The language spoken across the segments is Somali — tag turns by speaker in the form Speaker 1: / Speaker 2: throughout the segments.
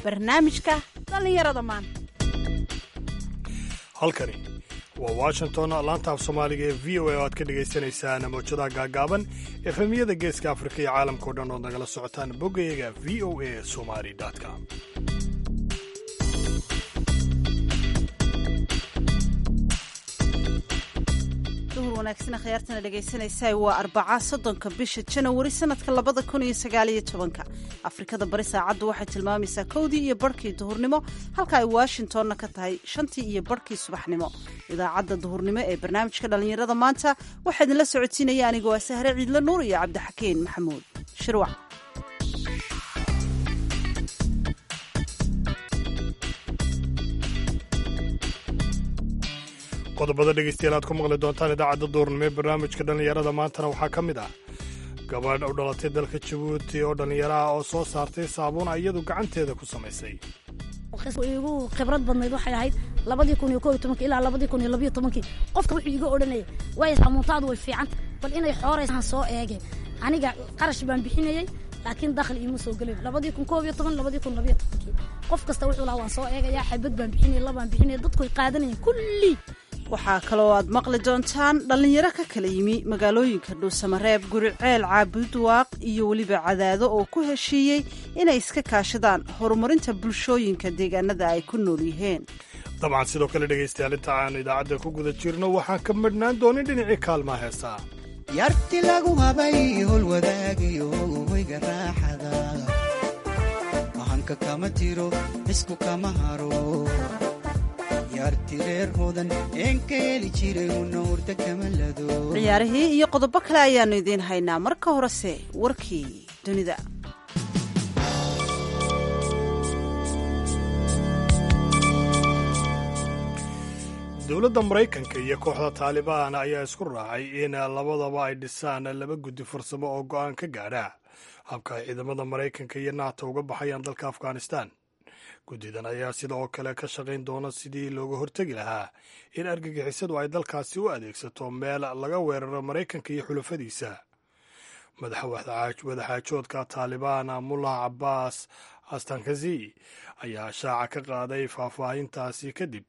Speaker 1: barnaamijka dhallinyarada maanta
Speaker 2: halkani waa washington laanta af soomaaliga ee v o a oo aad ka dhagaysanaysaan mawjadaha gaagaaban efemiyada geeska afrika iyo caalamkao dhan ood nagala socotaan boggayaga v o a somali com
Speaker 1: duhur wanaagsan khiyaartana dhegaysanaysaa waa arbaca soddonka bisha janawari sanadka labada kun iyo sagaaliyo tobanka afrikada bari saacaddu waxay tilmaamaysaa kowdii iyo barhkii duhurnimo halka ay washingtonna ka tahay shantii iyo barhkii subaxnimo idaacadda duhurnimo ee barnaamijka dhallinyarada maanta waxaa idinla socodsiinaya anigoo ah sahre ciidle nuur iyo cabdixakiin maxamuud shirwac
Speaker 2: qodobada dhegaystayaal aad ku maqli doontaan idaacadda duurnimo ee barnaamijka dhallinyarada maantana waxaa ka mid ah gabadh u dhalatay dalka jabuuti oo dhallinyaro ah oo soo saartay saabuun iyadu gacanteeda ku samaysay
Speaker 3: igu khibrad badnayd waxay ahayd labadii kun iyo ko iyo tobankii ilaa labadii kun iyo labiyo tobankii qofka wuxuu iga odhanayay waay saamuuntaadu way fiicanta bal inay xooraysan soo eege aniga qarash baan bixinayey laakiin dakhli iima soo gelin labadii kun koob iyo toban labadii kun labiyo tobankii qof kasta wuxuu lahaa waan soo eegayaa xabad baan bixinayay labaan bixinayay dadku ay qaadanayeen kulli
Speaker 1: waxaa kaloo aad maqli doontaan dhallinyaro ka kala yimi magaalooyinka dhuusamareeb guriceel caabudwaaq iyo weliba cadaado oo ku heshiiyey inay iska kaashadaan horumarinta bulshooyinka deegaanada ay ku nool yihiin
Speaker 2: dabcan sidoo kale dhegaystayaal inta aanu idaacadda ku guda jirno waxaan ka madhnaan doonin dhinacii kaalmaa heesaa
Speaker 4: yarti lagu habay hol wadaagayo hoyga raaxada ahanka kama tiro isku kama haro
Speaker 1: ciyaarihii iyo qodobo kale ayaannu idiin haynaa marka horese warkii dunida
Speaker 2: dowladda maraykanka iyo kooxda taalibaan ayaa isku raacay in labadaba ay dhisaan laba guddi farsamo oo go'aan ka gaadha habka ay ciidamada maraykanka iyo nato uga baxayaan dalka afghanistan guddidan ayaa sidoo kale ka shaqayn doona sidii looga hortegi lahaa in argagixisadu ay dalkaasi u adeegsato meel laga weeraro maraykanka iyo xulafadiisa madaxwadaxaajoodka taalibaan mullah cabbaas astankazi ayaa shaaca ka qaaday faahfaahintaasi kadib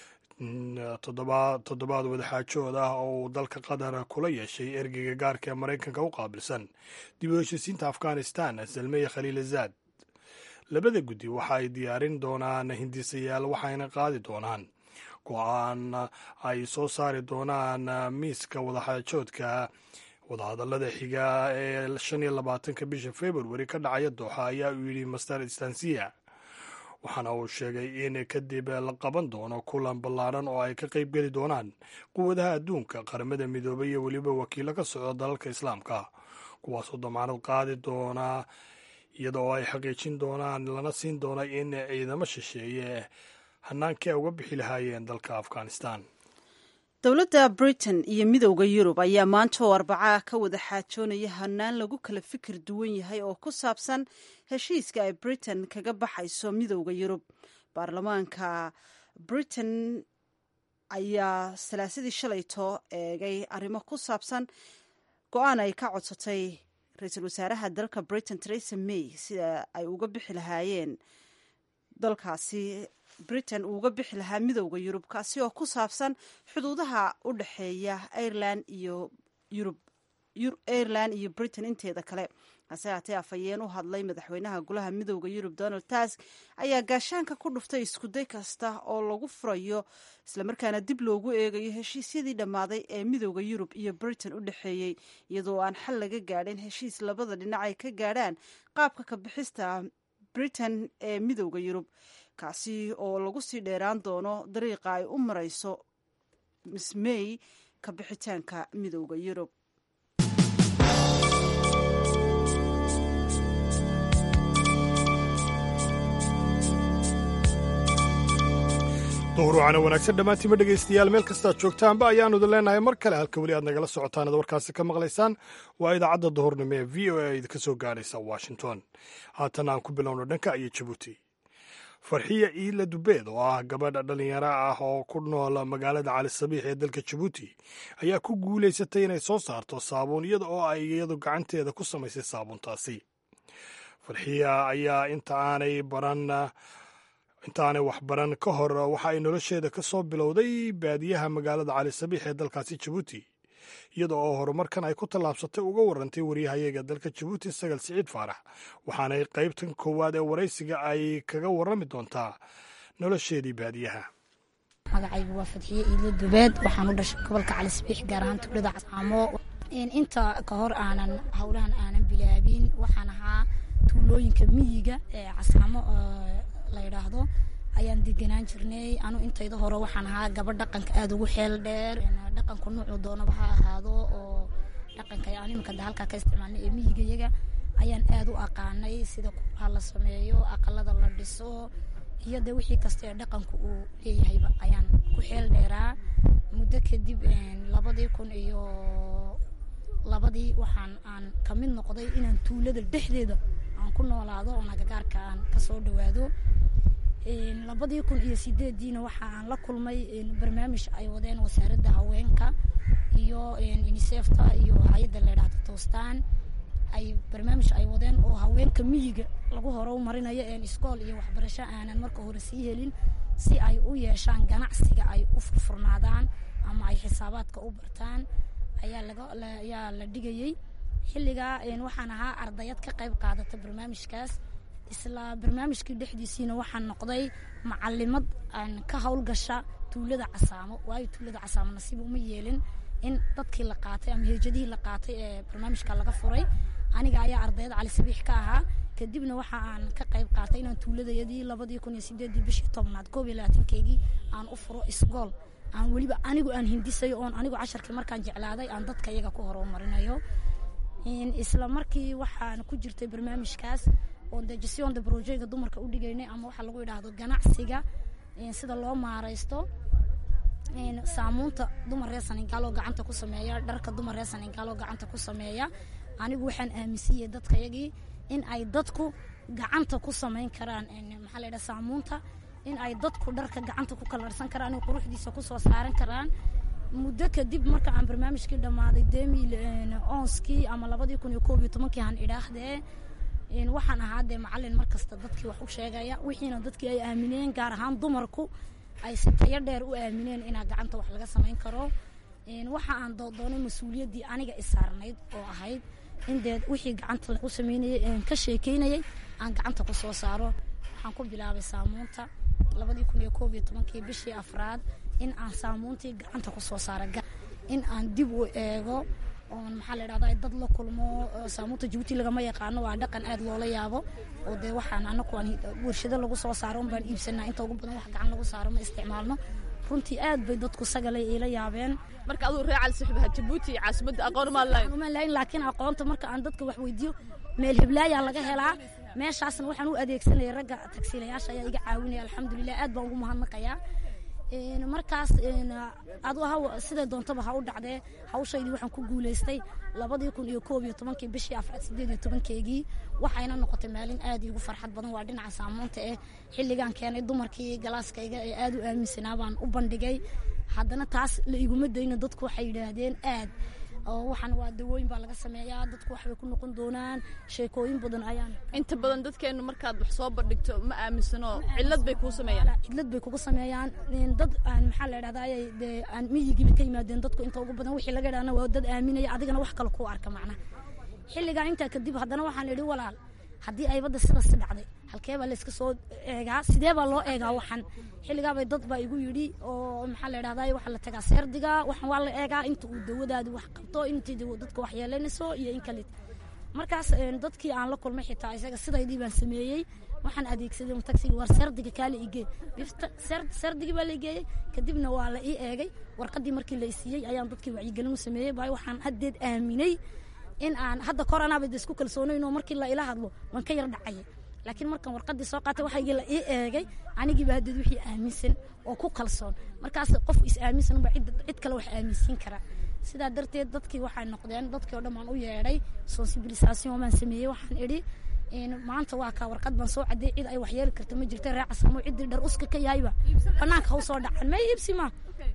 Speaker 2: toddobaad wadaxaajood ah oo uu dalka qatar kula yeeshay ergeyga gaarka ee maraykanka u qaabilsan dib u heshiisiinta afghanistan salmeye khaliilazaad labada guddi waxa ay diyaarin doonaan hindisayaal waxayna qaadi doonaan go-aan ay soo saari doonaan miiska wadaxaajoodka wadahadallada xiga ee shan iyo labaatanka bisha februari ka dhacaya dooxa ayaa uu yidhi master stansiya waxaana uu sheegay in kadib la qaban doono kulan ballaadhan oo ay ka qayb geli doonaan quwadaha adduunka qaramada midoobay iyo weliba wakiilo ka socda dalalka islaamka kuwaasoo damaanad qaadi doona iyada oo ay xaqiijin doonaan lana siin doona in ciidamo shisheeye hanaankii ay uga bixi lahaayeen dalka afghanistan
Speaker 1: dowladda britain iyo midowda yurub ayaa maanta oo arbacaa ka wada xaajoonaya hanaan lagu kala fikir duwan yahay oo ku saabsan heshiiska ay britain kaga baxayso midowda yurub baarlamaanka britain ayaa salaasadii shalayto eegay arrimo ku saabsan go-aan ay ka codsatay ra-iisul wasaaraha dalka britain teresa may sida ay uga bixi lahaayeen dalkaasi britain uu uga bixi lahaa midowda yurub kaasi oo ku saabsan xuduudaha u dhexeeya ireland iyo yurub ireland iyo britain inteeda kale hase haatee afhayeen u hadlay madaxweynaha golaha midowda yurub donald tusk ayaa gaashaanka ku dhuftay iskuday kasta oo lagu furayo islamarkaana dib loogu eegayo heshiisyadii dhammaaday ee midowda yurub iyo britain u dhexeeyey iyadoo aan xal laga gaadhin heshiis labada dhinac ay ka gaadhaan qaabka ka bixista britain ee midowda yurub kaasi oo lagu sii dheeraan doono dariiqa ay u marayso miss may ka bixitaanka midowda yurub
Speaker 2: duhur waxaana wanaagsan dhammaantiima dhegaystayaal meel kastaad joogtaanba ayaannu idin leenahay mar kale halka weli aad nagala socotaan ad warkaasi ka maqlaysaan waa idaacadda duhurnimo ee v o a idinka soo gaadhaysa washington haatan aan ku bilowno dhanka iyo jabuuti farxiya iila dubeed oo ah gabadha dhallinyaro ah oo ku nool magaalada cali sabiix ee dalka jabuuti ayaa ku guulaysatay inay soo saarto saabuun iyada oo ay iyadu gacanteeda ku samaysay saabuuntaasi farxiya ayaa inta aanay baran inta aanay waxbaran ka hor waxa ay nolosheeda ka soo bilowday baadiyaha magaalada cali sabiix ee dalkaasi jabuuti iyada oo horumarkan ay ku tallaabsatay uga warantay waryahayaga dalka jabuuti sagal siciid faarax waxaanay qaybtan koowaad ee waraysiga ay kaga warrami doontaa nolosheedii baadiyaha
Speaker 3: magacaygu waa fadxiye iidlo dubeed waxaan u dhashay gobolka calisbiix gaar ahaan tuulada casaamo inta ka hor aanan howlahan aanan bilaabin waxaan ahaa tuulooyinka miyiga ee casaamo la yidhaahdo ayaan deganaan jirnay anu intayda hore waxaan ahaa gabadh dhaqanka aada ugu xeel dheer dhaqanku nuucu doonaba ha ahaado oo dhaqanka aan iminka da halkaa ka isticmaalnay ee miyigayaga ayaan aada u aqaanay sida kubaha la sameeyo aqalada la dhiso iyo dee wixii kasta ee dhaqanku uu leeyahayba ayaan ku xeel dheeraa muddo kadib labadii kun iyo labadii waxaan aan ka mid noqday inaan tuulada dhexdeeda aan ku noolaado oo nagagaarka aan kasoo dhawaado labadii kun iyo sideediina waxa aan la kulmay barnaamij ay wadeen wasaaradda haweenka iyo unisefta iyo hay-adda leydhahda toostaan ay barnaamij ay wadeen oo haweenka miyiga lagu horow marinayo iskool iyo waxbarasho aanan marka hore sii helin si ay u yeeshaan ganacsiga ay u furfurnaadaan ama ay xisaabaadka u bartaan ayaa laga ayaa la dhigayey xilligaa waxaan ahaa ardayad ka qayb qaadata barnaamijkaas isla barnaamijkii dhexdiisiina waxaan noqday macalimad aan ka howlgasha tuulada casaamo waayo tuulada casaamo nasiib uma yeelin in dadkii la qaatay ama heejadihii la qaatay ee barnaamijka laga furay aniga ayaa ardayad cali sabiix ka ahaa kadibna waxa aan ka qayb qaatay inaan tuuladayadii labadii kun iyo sideedii bishii tobnaad koob iyo labaatankeygii aan u furo isgool aan weliba anigu aan hindisayo oon anigu casharkii markaan jeclaaday aan dadka iyaga ku horumarinayo isla markii waxaan ku jirtay barnaamijkaas oo dejision de projega dumarka u dhigaynay ama waxaa lagu yidhaahdo ganacsiga sida loo maaraysto saamuunta dumar reer saningaaloo gacanta ku sameeya dharka dumar reer saningaaloo gacanta ku sameeya anigu waxaan aaminsiiyey dadka yagii in ay dadku gacanta ku samayn karaan maxaa la yidhaha saamuunta in ay dadku dharka gacanta ku kalarsan karaan in quruxdiisa kusoo saaran karaan muddo kadib marka aan barnaamijkii dhammaaday demil onskii ama labadii kun iyo koob iyo tobankii han idhaahdee waxaan ahaa dee macalin markasta dadkii wax u sheegaya wixiina dadkii ay aamineen gaar ahaan dumarku ay si tayo dheer u aamineen inaa gacanta wax laga samayn karo waxa aan doonay mas-uuliyaddii aniga isaarnayd oo ahayd in dee wixii gacanta lagu sameynayay ka sheekeynayay aan gacanta ku soo saaro waxaan ku bilaabay saamuunta labadii kun iyo koob iyo tobankii bishii afraad in aan saamuuntii gacanta ku soo saara in aan dib u eego oon maxaa la idhahdaa dad la kulmo saamuunta jabuuti lagama yaqaano waa dhaqan aad loola yaabo oo dee waxaan anaku aan warshado lagu soo saaro un baan iibsanaa inta ugu badan wax gacan lagu saaro ma isticmaalno runtii aad bay dadku sagalay iila yaabeen
Speaker 5: marka aduu reer cali saxiibaha jabuuti caasimadda aqoon maa lahayn
Speaker 3: uma lahayn laakiin aqoonta marka aan dadka wax weydiiyo meel hiblaayaa laga helaa meeshaasna waxaan u adeegsanaya ragga tagsiilayaasha ayaa iga caawinaya alxamdulilah aad baan ugu mahadnaqayaa markaas adu ha siday doontaba ha u dhacdee hawshaydii waxaan ku guulaystay labadii kun iyo koob iyo tobankii bishii afraad sideed iyo tobankeygii waxayna noqotay maalin aad iigu farxad badan waa dhinaca saamuunta eh xilligaan keenay dumarkii galaaskayga ee aad u aaminsanaa baan u bandhigay haddana taas la iguma dayna dadku waxay yidhaahdeen aad oo waxaan waa dawooyin baa laga sameeyaa dadku waxbay ku noqon doonaan sheekooyin badan ayaan
Speaker 5: inta badan dadkeenu markaad wax soo bandhigto ma aaminsano cillad bay kuu sameeyaan
Speaker 3: cidlad bay kugu sameeyaan dad aan maxaa la idhahdaa ayay dee aan miyigiiba ka yimaadeen dadku inta ugu badan wixii laga idhahna waa dad aaminaya adigana wax kale kuu arka macna xilligaa intaa kadib haddana waxaan idhi walaal haddii ay badda sidaas dhacday halkee baa layska soo eegaa sidee baa loo eegaa waxan xilligaabay dad baa igu yidhi oo maxaa la idhahdaa waxaa la tagaa seerdiga waxan waa la eegaa inta uu dawadaadi wax qabto intii dadka wax yeelanayso iyo in kale markaas dadkii aan la kulmay xitaa isaga sidaydii baan sameeyey waxaan adeegsaday taxiga war seerdiga kaale igee seerdigii baa la igeeyey kadibna waa la ii eegay warqadii markii la isiiyey ayaan dadkii wacyigelin u sameeyey baa waxaan haddeed aaminay in aan hadda koranaaba isku kalsoonayn oo markii la ila hadlo waan ka yar dhacayay laakiin markaan warqadii soo qaatay waxaygii la ii eegay anigiiba haddeed wixii aaminsan oo ku kalsoon markaas qof is aaminsan ba cid kale wax aaminsiin kara sidaa darteed dadkii waxay noqdeen dadkii o dhan baan u yeedhay sensibilisation baan sameeyey waxaan idhi maanta waa kaa warqad baan soo cadeey cid ay waxyeeli karta ma jirta ree casamo ciddii dhar uska ka yahayba banaanka haw soo dhacan ma iibsi ma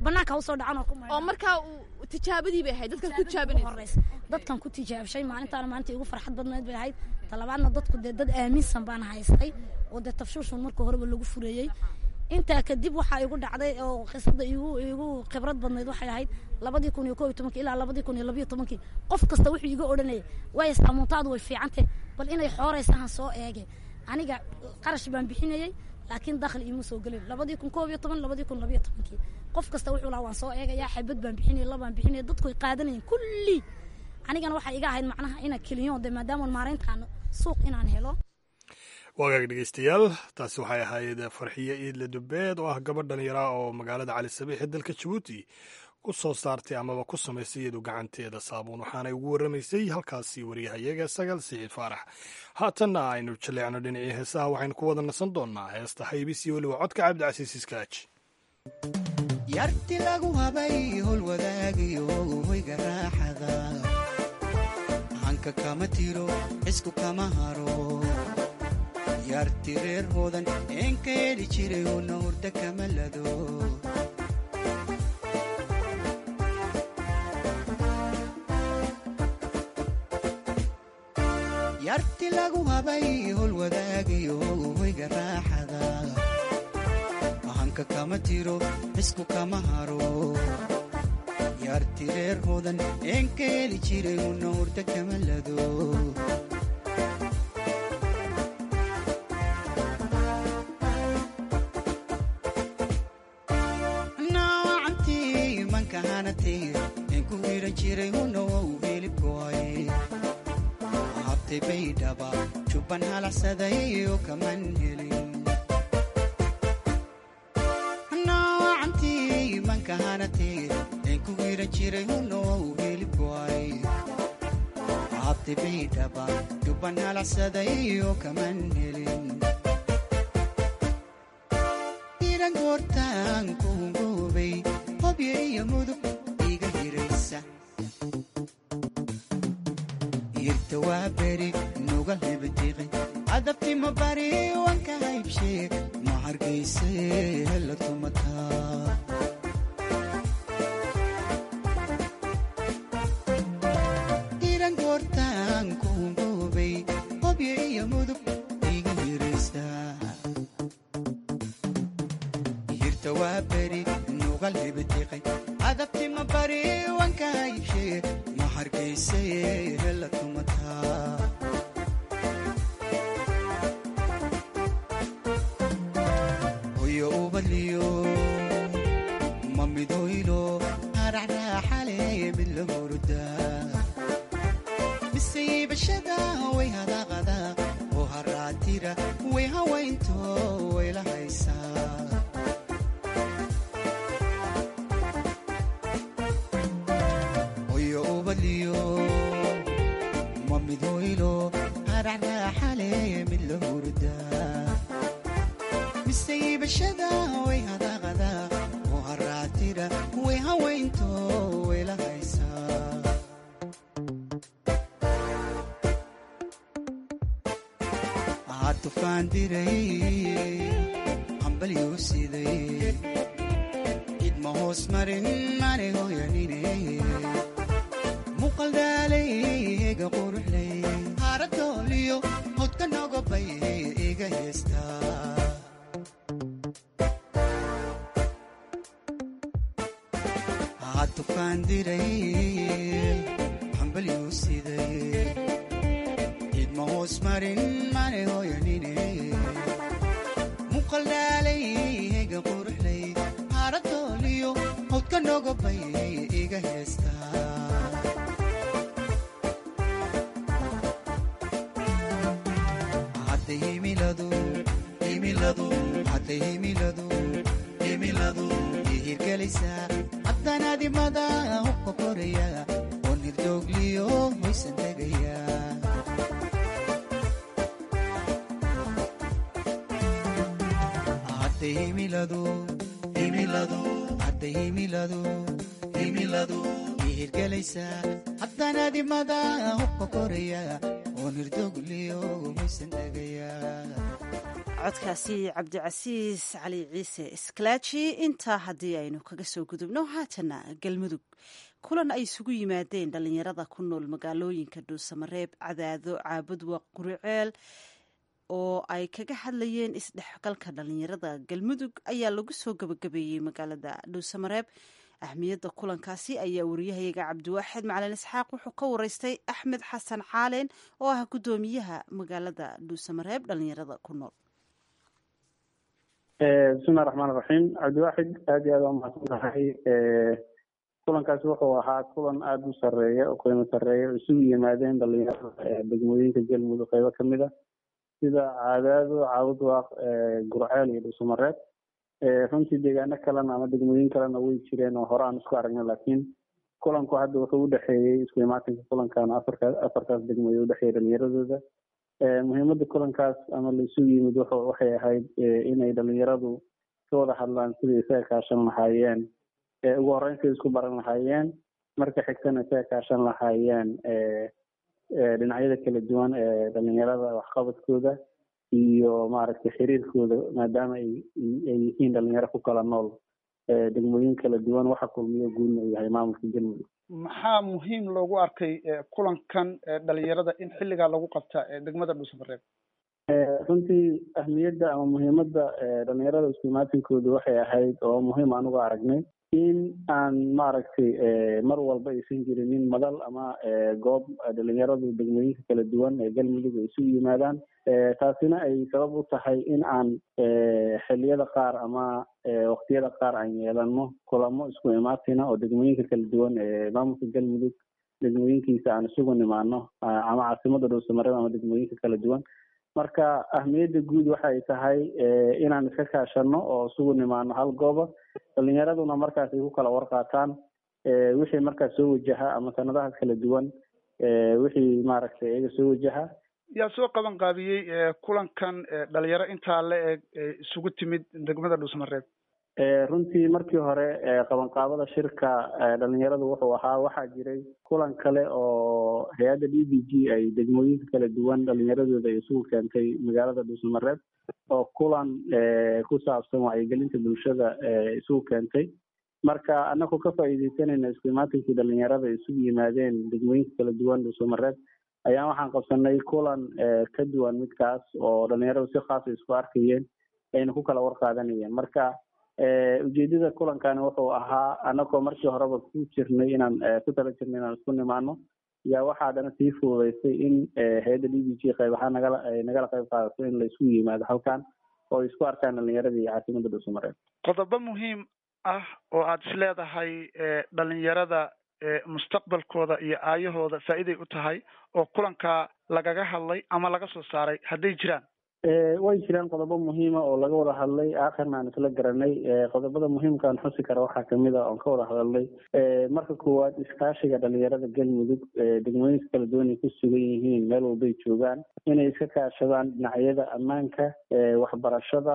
Speaker 3: banaanka usoo dhacan oo ku maydha
Speaker 5: oo markaa uu tijaabadii bay ahayd dadkaad ku tijaabinaysa
Speaker 3: horeysa dadkan ku tijaabshay maalintaana maalinta igu farxad badnayd bay ahayd talabaadna dadku dee dad aaminsan baan haystay oo dee tafshuushun marka horeba lagu fureeyey intaa kadib waxaa igu dhacday oo qisada igu igu khibrad badnayd waxay ahayd labadii kun iyo koo iyo tobankii ilaa labadii kun iyo labiyo tobankii qof kasta wuxuu iga odhanayay waaya saamuuntaadu way fiicantay bal inay xooraysahan soo eege aniga qarash baan bixinayey laakiin dakhli iima soo gelin labadii kun koob iyo toban labadii kun labiyo tobankii qof kasta wuxuu lahaa waan soo eegayaa xabad baan bixinayay labaan bixinayay dadku ay qaadanayeen kulli anigana waxay iga ahayd macnaha ina keliyoon de maadaama maareyntaan suuq inaan helo
Speaker 2: waagaag dhegeystayaal taasi waxay ahayd farxiye iidle dubeed oo ah gabadh dhallinyaraa oo magaalada cali sabiix ee dalka jabuuti ku soo saartay amaba ku samaysay iyadu gacanteeda saabuun waxaanay ugu warramaysay halkaasi wariyahayaga sagal siciid faarax haatanna aynu jaleecno dhinacii heesaha waxaynu ku wada nasan doonnaa heesta haybis iyo weliba codka cabdicasiis iskaaj
Speaker 4: yarti lagu habay hol wadaagayo hoyga raaxada hanka kama tiro cisku kama haro yarti reer hoodan een ka heli jiray una hurda kama lado yarti lagu habay hol wadaagayo hoyga raaxada hanka kama tiro cisku kama haro yarti reer hoodan een ka heli jiray una hurda kama lado noocantii manka hanatay een ku hiran jiray una wow hilibkooy habtay baydhaba jubban halacsaday oo kaman helin noocantii manka hanatay een ku hiran jiray una wow hilibkooy habtay baydhaba jubban halacsaday oo kaman helin iran goortaan kuungoobay hobyo iyo mudug iga hiraysa irta waa beri nuga hebadiqi adabtima bari wanka haybshee ma hargayse hela tumataa iran goortaan kuungoobay hobyo iyo mudug iga hiraysa hirta waa beri nugal hebadiqay adabtima bari wanka haybshee ma hargayse hela tumataa hoyo ubadliyo ma midoylo haraxraaxale mid la hurudaa misaybashada way hadaaqada oo haraatira way hawaynto way la haysaa hoyo ubadliyo ma midhoylo haraxraaxale mid la hurdaa misaybashada way hadaaqada oo haraatira way hawaynto way la haysaa aa tufaan diray hambalyuu siday idma hoos marin mane hoyanine muqaldaalay ega quruxlay haaradooliyo hodka nogobay iga heestaa aa tufaan diray hambalyuu siday idma hoos marin mane hoyanine muqaldaalay ega quruxlay haaradooliyo hodka nogobay iga heestaa hadda himiladu himiladu hadda himiladu himiladu ihirgelaysaa haddanaadimada hubka koraya oo nirdoogliyo hoysan tegaya hadda himiladu himiladu hadda himiladu himiladu ihirgelaysaa haddanaadimada hubka koraya oo nirdoogliyo hoysan tegaya
Speaker 1: codkaasi cabdicasiis cali ciise iskalaaji intaa haddii aynu kaga soo gudubno haatana galmudug kulan ay isugu yimaadeen dhalinyarada ku nool magaalooyinka dhuusamareeb cadaado caabudwaq guriceel oo ay kaga hadlayeen isdhexgalka dhalinyarada galmudug ayaa lagu soo gabagabeeyey magaalada dhuusamareeb ahmiyadda kulankaasi ayaa wariyahayaga cabdiwaaxid macalin isxaaq wuxuu ka wareystay axmed xasan caaleen oo ah guddoomiyaha magaalada dhuusamareeb dhalinyarada ku nool
Speaker 6: bismillahi raxmaan raxiim cabdiwaaxid aad iyo aad waa mahadsan tahay kulankaasi wuxuu ahaa kulan aada u sareeya oo qiimo sareeya oo isugu yimaadeen dhalinyarada degmooyinka galmudug qeybo kamid a sida caadaado caabudwaaq gurceel iyo dhuusamareeb runtii deegaano kalena ama degmooyin kalena way jireen oo hore aan isku aragnay laakiin kulanku hadda wuxuu udhexeeyey isku imaatinka kulankan afarka afartaas degmooye udhexeeyay dhalinyaradooda muhiimada kulankaas ama laisu yimid waxay ahayd inay dhalinyaradu ka wada hadlaan sidai isaga kaashan lahaayeen ugu horeyn siday isku baran lahaayeen marka xigtana isaga kaashan lahaayeen dhinacyada kala duwan ee dhalinyarada waxqabadkooda iyo maaragtay xiriirkooda maadaama ay ay yihiin dhalinyaro ku kala nool degmooyin kala duwan waxa kulmiyo guudna uu yahay maamulka galmudug
Speaker 7: maxaa muhiim loogu arkay kulankan dhalinyarada in xilligaa lagu qabta degmada dhuusamareeb
Speaker 6: runtii ahmiyadda ama muhiimadda dhalinyarada isku imaatinkooda waxay ahayd oo muhiim aan uga aragnay in aan maaragtay mar walba aysan jirinin madal ama goob dhalinyaradu degmooyinka kala duwan ee galmudug ay isugu yimaadaan taasina ay sabab u tahay in aan xilliyada qaar ama waqtiyada qaar aan yeelano kulamo isku imaatina oo degmooyinka kala duwan ee maamulka galmudug degmooyinkiisa aan isugu nimaano ama caasimada dhuusamareeb ama degmooyinka kala duwan marka ahmiyadda guud waxa ay tahay inaan iska kaashano oo isugu nimaano hal gooba dhalinyaraduna markaas ay ku kala warqaataan wixii markaas soo wajaha ama sanadahaas kala duwan wixii maaragtay iyaga soo wajaha
Speaker 7: yaa soo qaban qaabiyey kulankan dhalinyaro intaa la eg isugu timid degmada dhuusamareeb
Speaker 6: runtii markii hore qabanqaabada shirka dhalinyaradu wuxuu ahaa waxaa jiray kulan kale oo hay-adda d b g ay degmooyinka kala duwan dhalinyaradooda ay isugu keentay magaalada dhuusamareeb oo kulan ku saabsan wacyigelinta bulshada isugu keentay marka anaku ka faa'iideysanayna isku imaatinkii dhalinyarada isugu yimaadeen degmooyinka kala duwan dhuusamareeb ayaan waxaan qabsanay kulan ka duwan midkaas oo dhalinyaradu si khaasa isku arkayeen ayna ku kala warqaadanayeen marka ujeedada kulankani wuxuu ahaa anagoo markii horeba ku jirnay inaan ku tala jirnay inaan isku nimaano yaa waxaa haddana sii fududaysay in hay-adda d b g qayb ahaan nagala nagala qayb qaadato in la isku yimaado halkan oo isku arkaan dhalinyaradii caasimada dhuusamareeb
Speaker 7: qodobo muhiim ah oo aada is leedahay dhalinyarada mustaqbalkooda iyo aayahooda faa'iiday u tahay oo kulankaa lagaga hadlay ama laga soo saaray hadday jiraan
Speaker 6: way jiraan qodobo muhiima oo laga wada hadlay aakhirna aan isla garanay qodobada muhiimkaan xusi kara waxaa kamid a oon ka wada hadalnay marka koowaad iskaashiga dhalinyarada galmudug degmooyinka kala duwan ay ku sugan yihiin meel walbay joogaan inay iska kaashadaan dhinacyada ammaanka waxbarashada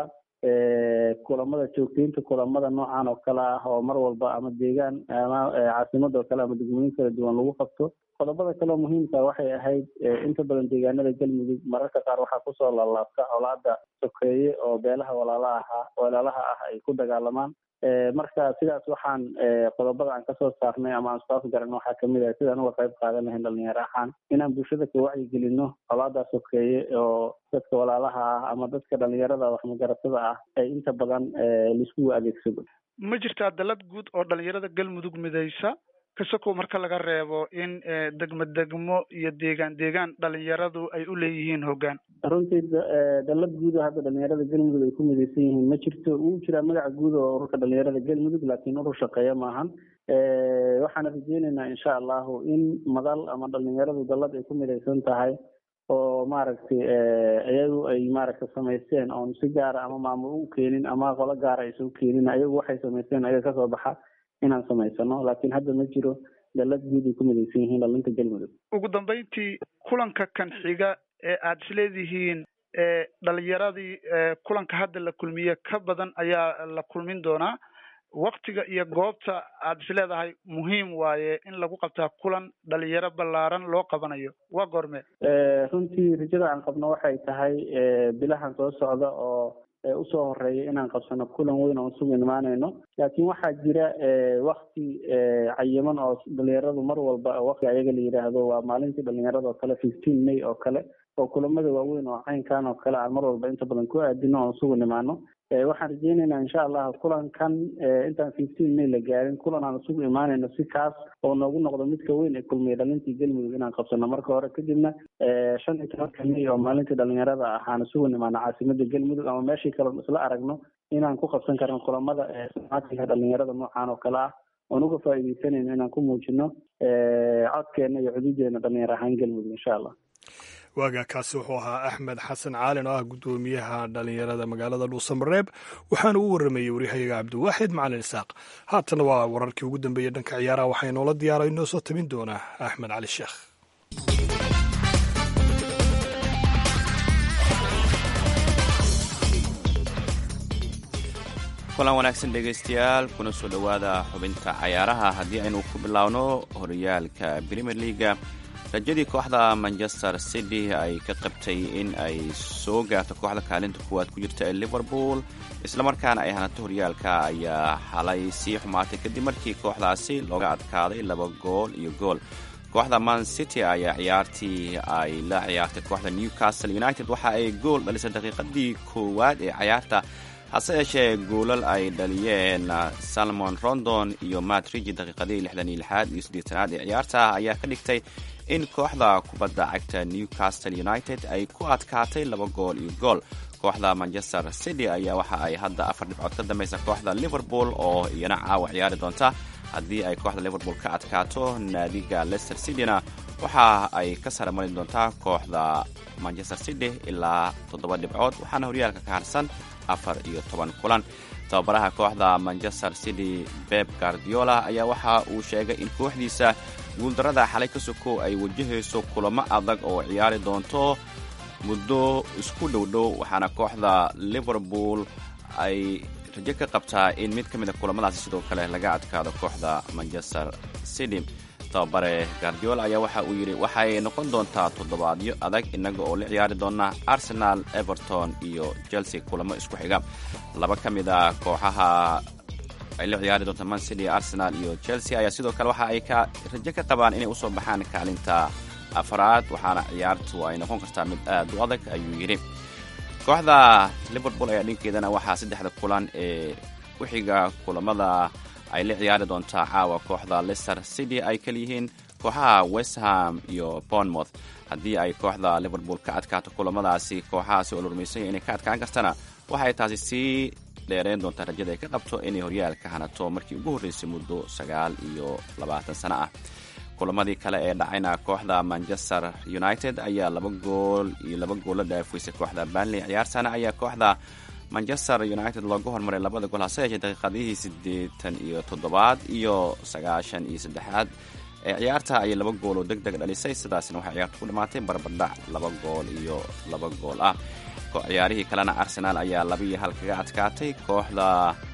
Speaker 6: kulamada joogteynta kulamada noocan oo kale ah oo mar walba ama deegaan ama caasimada oo kale ama degmooyin kala duwan lagu qabto qodobada kaleo muhiimka waxay ahayd inta badan deegaanada galmudug mararka qaar waxaa kusoo laalaabta colaada sokeeye oo beelaha walaalaha ahaa walaalaha ah ay ku dagaalamaan marka sidaas waxaan qodobada aan kasoo saarnay ama aan isku afgaran waxaa kamid ah sidaan uga qayb qaadan lahayn dhalinyaro ahaan inaan bulshada ka wacyigelino colaada sokeeye oo dadka walaalaha ah ama dadka dhalinyarada waxmagaratada ah ay inta badan laisku adeegsado
Speaker 7: ma jirtaa dalad guud oo dhalinyarada galmudug midaysa kasakoo marka laga reebo in degmo degmo iyo deegaan deegaan dhalinyaradu ay u leeyihiin hoggaan
Speaker 6: runtii dalad guud oo hadda dhalinyarada galmudug ay ku midaysan yihiin ma jirto wuu jiraa magaca guud oo ururka dhalinyarada galmudug laakiin urur shaqeeya maahan waxaana rajeyneynaa insha allahu in madal ama dhalinyaradu dalad ay ku midaysan tahay oo maaragtay iyagu ay maaragta samaysteen oon si gaara ama maamul u keenin ama qolo gaara aysan u keenin ayagu waxay samaysteen ayaga kasoo baxa inaan samaysano laakiin hadda ma jiro dalad guud ay ku midaysan yihiin dhalinta galmudug
Speaker 7: ugu dambeyntii kulanka kan xiga ee aada isleedihiin dhalinyaradii kulanka hadda la kulmiye ka badan ayaa la kulmin doonaa waktiga iyo goobta aad is leedahay muhiim waaye in lagu qabtaa kulan dhalinyaro ballaaran loo qabanayo waa goorme
Speaker 6: runtii rajada aan qabno waxay tahay bilahan soo socda oo usoo horeeya inaan qabsano kulan weyn oon sugu imaanayno laakiin waxaa jira wakti cayiman oo dhalinyaradu mar walba wakti ayaga la yidhaahdo waa maalintii dhalinyarada oo kale fifteen may oo kale oo kulamada waaweyn oo caynkan oo kale aan mar walba inta badan ku aadino oon sugu nimaano waxaan rajeynaynaa insha allah kulankan intaan fifteen may la gaarin kulan aan isugu imaanayno si kaas oo noogu noqdo midka weyn ee kulmiya dhalintii galmudug inaan qabsano marka hore kadibna shan iyo tobanka may oo maalintii dhalinyarada ahaan isugu nimaano caasimada galmudug ama meeshii kale isla aragno inaan ku qabsan karno kulamada sumaatinka dhalinyarada noocan oo kale ah oon uga faa'iideysanayno inaan ku muujino codkeena iyo cududeena dhalinyar ahaan galmudug insha allah
Speaker 2: waagaa kaasi wuxuu ahaa axmed xasan caalin oo ah guddoomiyaha dhalinyarada magaalada dhuusamareeb waxaana u warramayey waryahayaga cabdiwaaxid macalin isaaq haatana waa wararkii ugu dambeeyey dhanka ciyaaraha waxaa inoola diyaara inoo soo tabin doonaa axmed cali sheekh
Speaker 8: kulan wanaagsan dhegaystayaal kuna soo dhowaada xubinta cayaaraha haddii aynu ku bilaawno horyaalka premier leaga rajadii kooxda manchester city ay ka qabtay in ay soo gaarto kooxda kaalinta kuwaad ku jirta ee liverpool islamarkaana ay hanato horyaalka ayaa xalay sii xumaatay kadib markii kooxdaasi looga adkaaday laba gool iyo gool kooxda man city ayaa ciyaartii ay la ciyaartay kooxda newcastle united waxa ay gool dhalisay daqiiqadii koowaad ee cayaarta hase yeeshee goolal ay dhaliyeen salmon rondon iyo matrigi daqiiqadii lixdan iyo lixaad iyo siddeetanaad ee ciyaarta ayaa ka dhigtay in kooxda kubadda cagta newcastle united ay ku adkaatay laba gool iyo gool kooxda manchester city ayaa waxa ay hadda afar dhibcood ka dambaysa kooxda liverpool oo iyana caawa ciyaari doonta haddii ay kooxda liverpool ka adkaato naadiga leicester cityna waxa ay ka sara mari doontaa kooxda manchester city ilaa toddoba dhibcood waxaana horyaalka ka harsan afar iyo toban kulan tababaraha kooxda manchester city beb guardiola ayaa waxa uu sheegay in kooxdiisa guuldarrada xalay ka soko ay wajahayso kulamo adag oo ciyaari doonto muddo isku dhowdhow waxaana kooxda liverpool ay rajo ka qabtaa in mid ka mid a kulamadaasi sidoo kale laga adkaado kooxda manchester city tababare guardiola ayaa waxa uu yidhi waxay noqon doontaa toddobaadyo adag innaga oo la ciyaari doona arsenal everton iyo chelsea kulamo isku xiga laba ka mid a kooxaha ay la ciyaari doonta man city arsenal iyo chelsea ayaa sidoo kale waxa ay ka rajo ka qabaan inay usoo baxaan kaalinta afraad waxaana ciyaartu ay noqon kartaa mid aad u adag ayuu yidhi kooxda liverpool ayaa dhinkeedana waxaa saddexda kulan ee ku xiga kulamada ay la ciyaari doontaa caawa kooxda leicester city ay kaliyihiin kooxaha westham iyo bournemouth haddii ay kooxda liverpool ka adkaato kulamadaasi kooxahaasi oo la rumaysanya inay ka adkaan kartana waxay taasi sii dheereyn doontaa rajada ay ka qabto inay horyaalka hanato markii ugu horreysay muddo sagaal iyo labaatan sano ah kulamadii kale ee dhacayna kooxda manchester united ayaa laba gool iyo laba gool la dhaafaysay kooxda banley ciyaartana ayaa kooxda manchester united looga hormaray labada gool hase yeeshee daqiiqadihii siddeetan iyo toddobaad iyo sagaashan iyo saddexaad ee ciyaarta ayay laba gool oo deg deg dhalisay sidaasna waxay ciyaartu ku dhammaatay barbardhac laba gool iyo laba gool ah ciyaarihii kalena arsenal ayaa laba iyo hal kaga adkaatay kooxda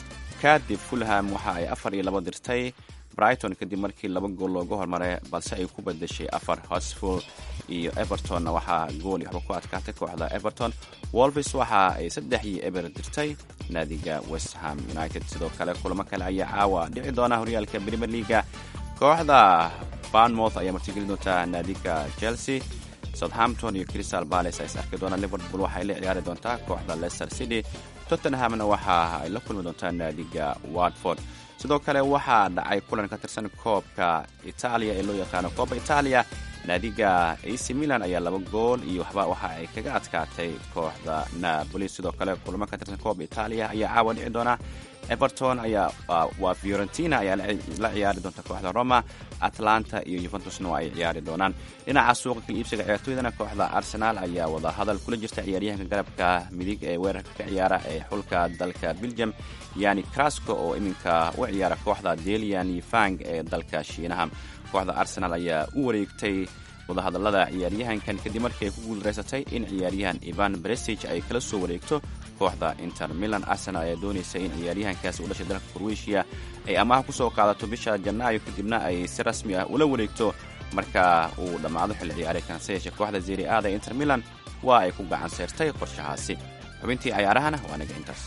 Speaker 8: kadib fulham waxa ay afar iyo laba dirtay brighton kadib markii laba gool looga hormaray balse ay ku badashay afar hosful iyo evertonna waxaa gool iyo waxba ku adkaatay kooxda everton wolvis waxa ay saddex iyo eber dirtay naadiga westham united sidoo kale kulamo kale ayaa caawa dhici doona horyaalka premier leaga kooxda barnmouth ayaa martigeli doonta naadiga chelsea southampton iyo crystal palace ay is arki doonaan liverpool waxay la ciyaari doontaa kooxda leicester city tottenhamna waxa ay la kulmi doontaa naadiga watford sidoo kale waxaa dhacay kulan ka tirsan koobka itaaliya ee loo yaqaano kooba itaaliya naadiga ac milan ayaa laba gool iyo waxba waxa ay kaga adkaatay kooxda napoli sidoo kale kulamo ka tirsan kooba itaaliya ayaa caawa dhici doona everton ayaa waa fiorentina ayaa la ciyaari doonta kooxda roma atlanta iyo yuventusna waa ay ciyaari doonaan dhinaca suuqa kala iibsiga ciyaartooydana kooxda arsenal ayaa wada hadal kula jirta ciyaaryahanka garabka midig ee weerarka ka ciyaara ee xulka dalka belgium yani crasco oo iminka u ciyaara kooxda delian fang ee dalka shiinaha kooxda arsenal ayaa u wareegtay wadahadalada ciyaaryahankan kadib markii ay ku guuldareysatay in ciyaaryahan ivan bresig ay kala soo wareegto kooxda inter milan arsenal ayaa doonaysa in ciyaaryahankaasi u dhashay dalka kroatia ay amaha ku soo qaadato bisha janaayo kadibna ay si rasmi ah ula wareegto marka uu dhammaado xilli ciyaareedkan se yeeshee kooxda zeri aada ee inter milan waa ay ku gacan seyrtay qorshahaasi xubintii cayaarahana waa naga intaas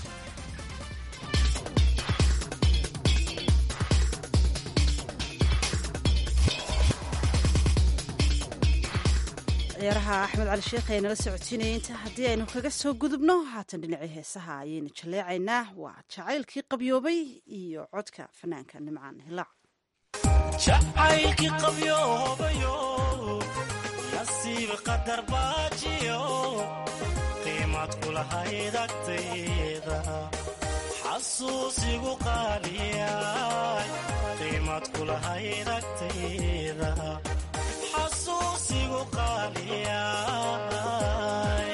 Speaker 1: ciyaaraha axmed cali sheekh ee nala socodsiinaya inta haddii aynu kaga soo gudubno haatan dhinacii heesaha ayaynu jaleecaynaa waa jacaylkii qabyoobay iyo codka fanaanka nimcaan hilaac
Speaker 9: jacaylkii qabyoobayo nasiib qadar baajiyo qiimad kulahayd agtayda xasuusigu qaaliyay qiimad kulahayd agtayda xasuusigu qaaliyay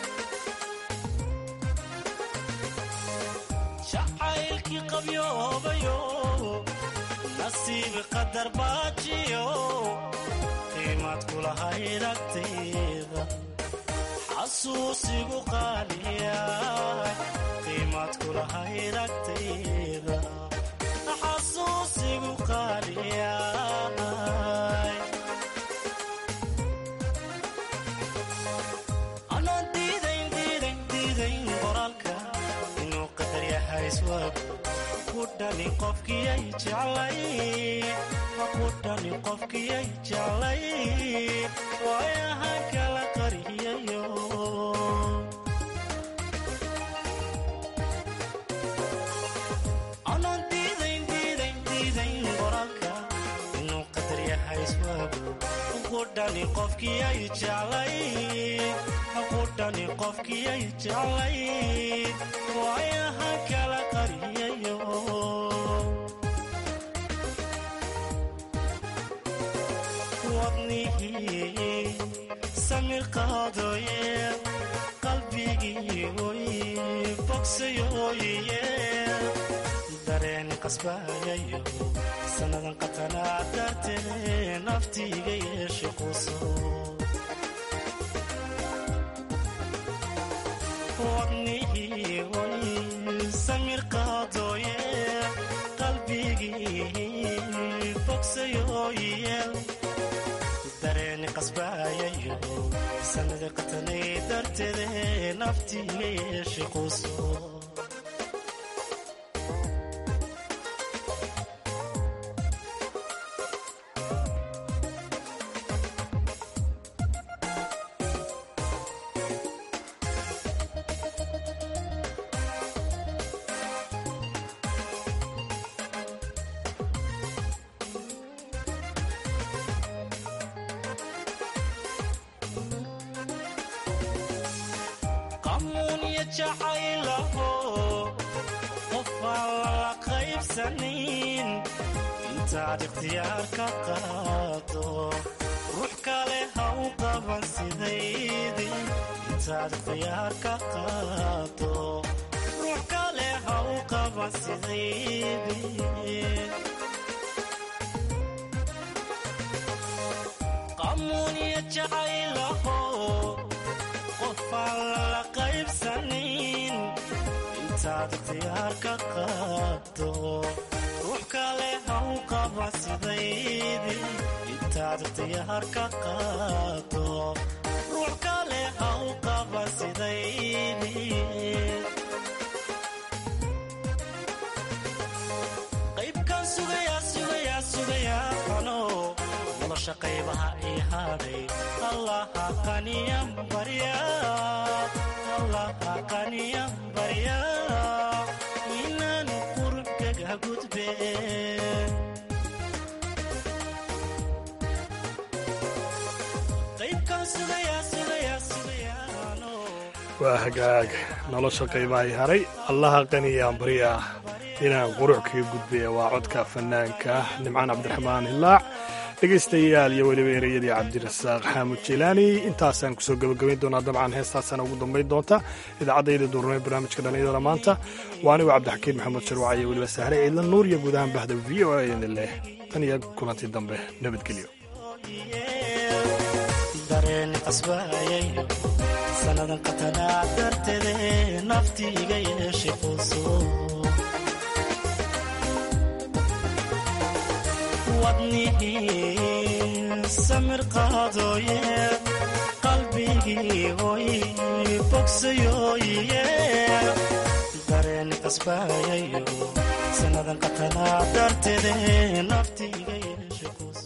Speaker 9: jacaylkii qabyoobayo nasiib qadar baajiyo qiimad kulahayd agtayda xasuusigu qaaliyay qiimad kulahayd agtayda xasuusigu qaaliyay anaan diidayn diidayn diidayn qoraalka inuu qadar yahay iswaag kudhani qofkiyay jeclay kudhani qofkiyay jeclay waayahan kala qariyayo anaan diidayn diidayn diidayn qoraalka inuu qadar yahay iswaago kudhani qofkiyay jeclay kudhani qofkiyay jeclay waayahan kala qariyayo wadnihii samir qaadooye qalbigii oy bogsayooye dareen qasbayayo sannadan qatanaa dartee naftiiga yeeshe quso wadnihii oy samir qaadooye qalbigii bogsayooye dareeni qasbayayo sanada qatanay darteede naftiiga yeeshe quso qamuunya jacaylaho qofaan lala qaybsanin intaad ikhtiyaar ka qaado ruux kale ha u qaban sidaydii intaad ikhtiyaar ka qaado ruux kale ha u qaban sidaydii qamuunya jacaylaho qofaan lala qaybsanin intaad ikhtiyaar ka qaado ruux kale ha u qaba sidaydii intaad ikhtiyaar ka qaado ruux kale ha u qaba sidaydii qaybkan sugayaa sugayaa sugayaa qano nolosha qaybaha ii hadhay allaha qaniyan barya allaha qaniyan barya inaan qurubkaga gudbe qaybkan sugayaa sugayaa sugayaano
Speaker 2: waa hagaag nolosha qaybahay haray allaha qaniyaan barya inaan qurux kaga gudbaya waa codka fanaanka nimcaan cabdiraxmaan hilaac dhegaystayaal iyo weliba ereyadii cabdirasaaq xaamud jilaani intaasaan kusoo gebagabayn doonaa dabcan heestaasana ugu dambayn doonta idaacadayda duurnay barnaamijka dhallinyarada maanta waa anigu cabdixakiin maxamed sharwac iyo weliba sahre ciidla nuur iyo guud ahaan bahda v o a idin leh tan iyo kulantii dambe nabadgelyo
Speaker 9: dareen qasbayayo sannadan qatanaa darteede nafti iga yeeshay quuso wadnihii samir qaadooye qalbigii hoy bogsayooye dareen qasbaayayo sannadan qatanaa darteede nafti iga yeeshay